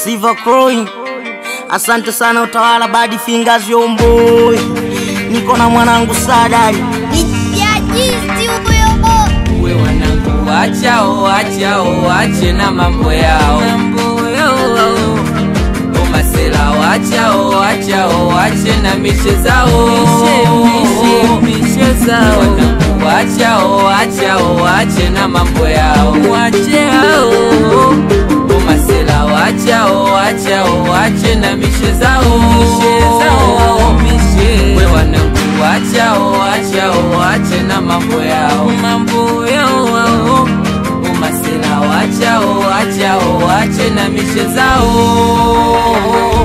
Silver Crow. Asante sana utawala badi fingers yomboi. Niko na mwanangu Sadari. we wanangu wachao wachao wache na mambo yao umasela wachao wachao wache na mishe zao wanangu wachao wachao wache na mambo yao umasela wachao wachao wache na mishe zao we wanangu wachao wachao wache na mambo yao mambo yao umasela wachao wachao wache na mishe zao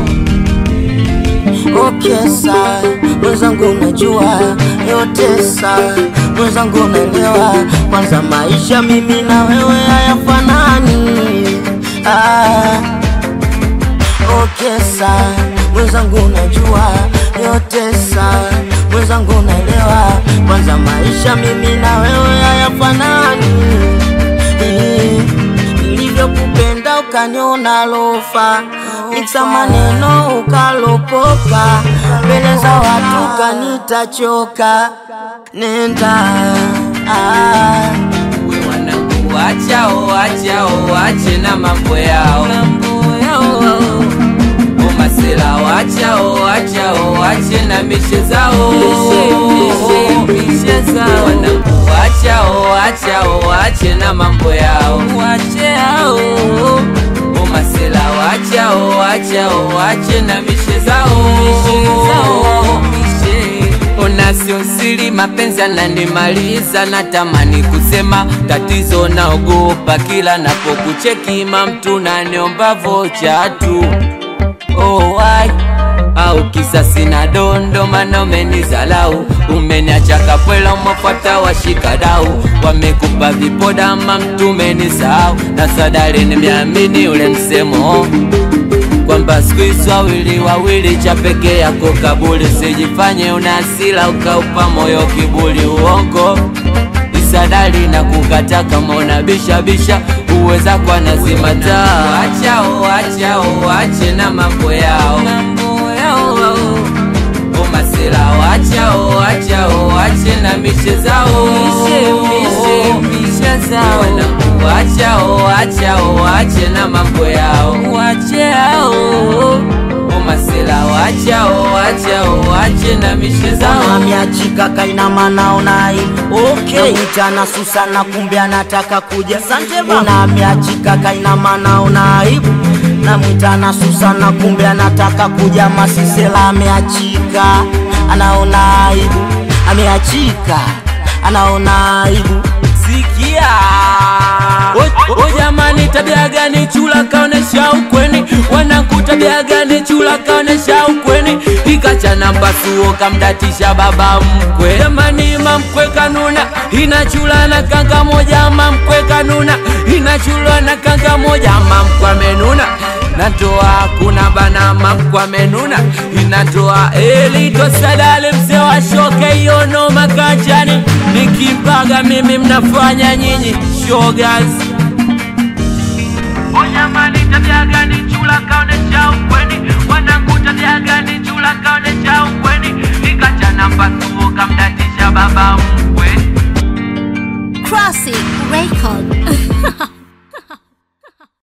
Okay sawa, mwenzangu unajua yote sawa, mwenzangu unaelewa, kwanza maisha mimi na wewe hayafanani. Ah, okay sawa, mwenzangu unajua yote sawa, mwenzangu unaelewa, kwanza maisha mimi na wewe hayafanani. Nilivyokupenda ukaniona lofa, niksa maneno ukalopoka, mbele za watu kanitachoka, nenda ah. we wanangu wachao wachao wache na mambo yao umasela wachao wachao wache na mishe zao wanangu wachao wachao wache na mambo yao umasela wachao wachao wache na mishe zao ona sio siri mapenzi ananimaliza natamani kusema tatizo naogopa kila napokuchekima mtu naniomba vocha tu oh, why? au kisa sina dondo mana umenizalau umeniacha kapwela umefuata washikadau wamekupa vipoda ma mtu umenisahau na sadari nimeamini ule msemo kwamba siku hizi wawili wawili cha peke yako kabuli sijifanye una hasira ukaupa moyo kibuli uongo isadali na kukata kama unabishabisha uweza kwa nazima taa wachao wachao wache na mambo yao umasela wachao wachao wache na mishe zao wanangu wachao wachao wache na mambo yao umasela wachao wachao wache na mishe zao Ameachika kaina mana unai okay. Mchana Susana kumbe anataka kuja Una ameachika kaina mana unaibu na mwitana Susana kumbe anataka kuja Masisela ameachika anaona aibu ameachika anaona aibu sikia O- o jamani tabia gani chula kaonesha ukweni wanangu tabia gani chula kaonesha ukweni ikachana mpasuo kamdatisha baba mkwe jamani mamkwe kanuna ina chula na kanga moja mamkwe kanuna ina chula na kanga moja mamkwe amenuna natoa kuna bana mamkwe amenuna inatoa elito sadale mzee wa shoke yono makachani nikimpaga mimi mnafanya nyinyi shogas Onyamani tabia gani chula kaonesha ukweni wanangu tabia gani chula kaonesha ukweni nikachana mpasuo kamdatisha baba mkwe Classic record.